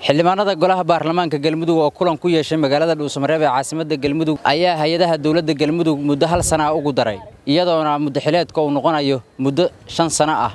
xildhibaanada golaha baarlamaanka galmudug oo kulan ku yeeshay magaalada dhuusamareeb ee caasimadda galmudug ayaa hay-adaha dowladda galmudug muddo hal sana ah ugu daray iyadoona muddaxileedka uu noqonayo muddo shan sano ah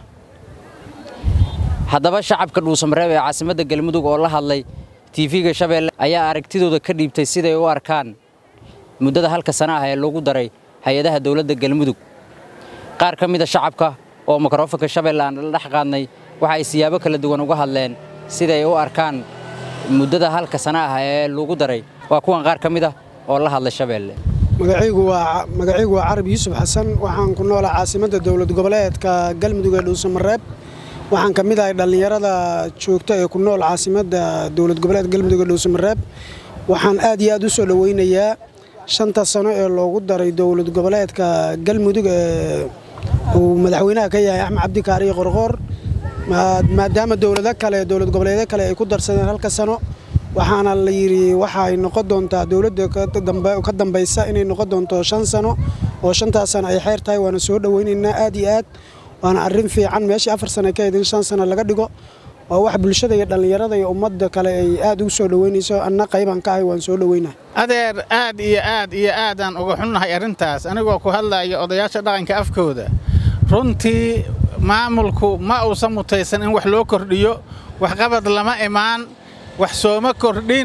haddaba shacabka dhuusamareeb ee caasimadda galmudug oo la hadlay tv-ga shabeelle ayaa aragtidooda ka dhiibtay siday u arkaan muddada halka sana ah ee lagu daray hay-adaha dowladda galmudug qaar ka mida shacabka oo mikrofonka shabeelle aan la dhex qaadnay waxa ay siyaabo kala duwan uga hadleen siday u arkaan muddada halka sana ah ee lagu daray waa kuwan qaar ka mid ah oo la hadlay shabeelle magacaygu waa carab yuusuf xasan waxaan ku noolaa caasimadda dowlad goboleedka galmudug ee dhuusamareeb waxaan ka mid ahay dhallinyarada joogta ee ku nool caasimadda dowlad goboleedka galmudug ee dhuusamareeb waxaan aad iyo aad u soo dhoweynayaa shanta sano ee loogu daray dowlad goboleedka galmudug ee uu madaxweynaha ka yahay axmed cabdi kaariyo qorqoor maadaama dowlado kale dowlad goboleedyo kale ay ku darsadeen halka sano waxaana la yidhi waxaay noqon doontaa dowladda ka dambaysa inay noqon doonto shan sano oo shantaas sano ay xeer tahay waana soo dhoweynaynaa aad iyo aad waana arrin fiican meeshii afar sano ka idin shan sano laga dhigo waa wax bulshada iyo dhallinyarada iyo ummadda kale ay aad ugu soo dhoweynayso anna qaybaan ka ahay waan soo dhoweynaa adeer aad iyo aad iyo aadaan uga xunnahay arrintaas anigoo ku hadlaya odayaasha dhaqanka afkooda runtii maamulku ma uusan mutaysan in wax loo kordhiyo waxqabad lama imaan wax sooma kordhin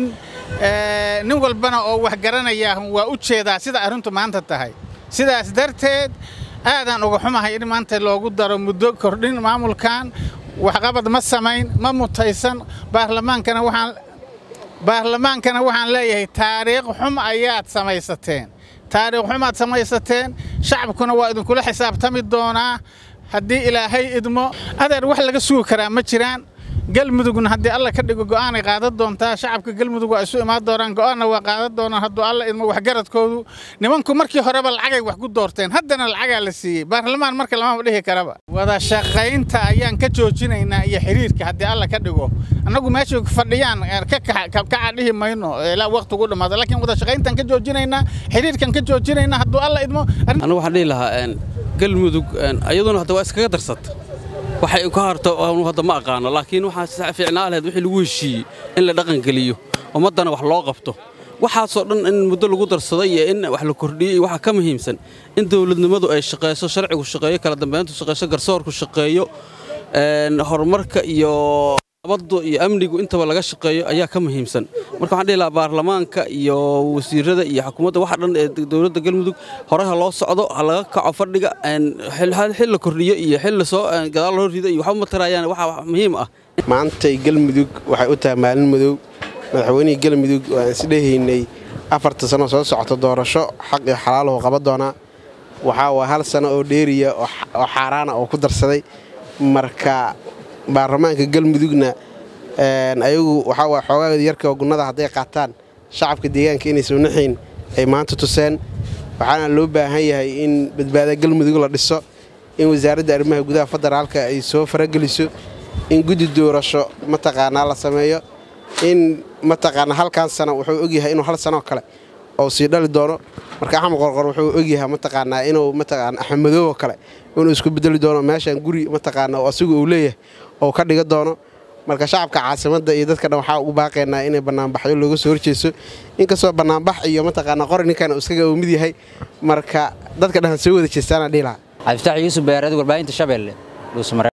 nin walbana oo wax garanayaa waa u jeedaa sida arrintu maanta tahay sidaas darteed aadaan uga xumahay in maanta loogu daro muddo kordhin maamulkan waxqabad ma samayn ma mutaysan baarlamaankana waxaan baarlamaankana waxaan leeyahay taariikh xum ayaad samaysateen taariikh xumaad samaysateen shacabkuna waa idinkula xisaabtami doonaa haddii ilaahay idmo adeer wax laga sugi karaa ma jiraan galmudugna haddii alla ka dhigo go'aanay qaadan doontaa shacabka galmudug waa isu imaan doonaan go'aanna waa qaadan doonaan hadduu alla idmo waxgaradkoodu nimanku markii horeba lacagay wax ku doorteen haddana lacagaa la siiyey baarlamaan marka lamama dhihi karaba wada shaqaynta ayaan ka joojinaynaa iyo xiriirka haddii alla ka dhigo annagu meeshay fadhiyaan kaca dhihi mayno ilaa waqtigu dhammaado laakiin wada shaqayntaan ka joojinaynaa xiriirkan ka joojinaynaa hadduu alla idmo anigu waxaan dhihi lahaa galmudug iyaduna hadda waa iskaga darsata waxay ka harto hadda ma aqaano laakiin waxaa fiicnaa lahayd wixii lagu heshiiyey in la dhaqangeliyo ummaddana wax loo qabto waxaasoo dhan in muddo lagu darsaday iyo in wax la kordhiyey iyo waxaa ka muhiimsan in dawladnimadu ay shaqayso sharcigu shaqeeyo kala dambayntu shaqayso garsoorku shaqeeyo horumarka iyo nabaddu iyo amnigu intaba laga shaqeeyo ayaa ka muhiimsan marka waxaan dhihi lahaa baarlamaanka iyo wasiirada iyo xukuumadda waxa dhan ee dowladda galmudug hore ha loo socdo ha laga kaco fadhiga xil la kordhiyo iyo xil lasoo gadaal loo rido iyo waxba ma tarayaan waxa muhiim ah maantay galmudug waxay u tahay maalin madow madaxweynihii galmudug oo aan isdhehaynay afarta sano soo socota doorasho xaq iyo xalaalahu qaban doonaa waxaa waa hal sano oo dheeriya oo xaaraana oo ku darsaday marka baarlamaanka galmudugna ayagu waxaa waa xoogaagda yarka gunnada hadday qaataan shacabka deegaanka inaysan naxayn ay maanta tuseen waxaana loo baahan yahay in badbaada galmudug la dhiso in wasaaradda arrimaha gudaha federaalka ay soo farageliso in guddi doorasho mataqaanaa la sameeyo in mataqaanaa halkan sana wuxuu ogyahay inuu hal sanoo kale oo sii dhali doono marka axmed qorqor wuxuu ogyahay mataqaanaa inuu mataqaana axmedoobo kale inuu isku bedeli doono meeshan guri mataqaana asigu uu leeyahay oo ka dhiga doono marka shacabka caasimadda iyo dadka dhan waxaa ugu baaqaynaa inay bannaanbaxyo looga soo horjeeso inkastoo bannaanbax iyo mataqaana qori ninkan iskaga uu mid yahay marka dadka dhan soo wada jeestaana dhihi lahaa cabdifatax yuusuf beereed warbaahinta shabeelle dhuusamareeb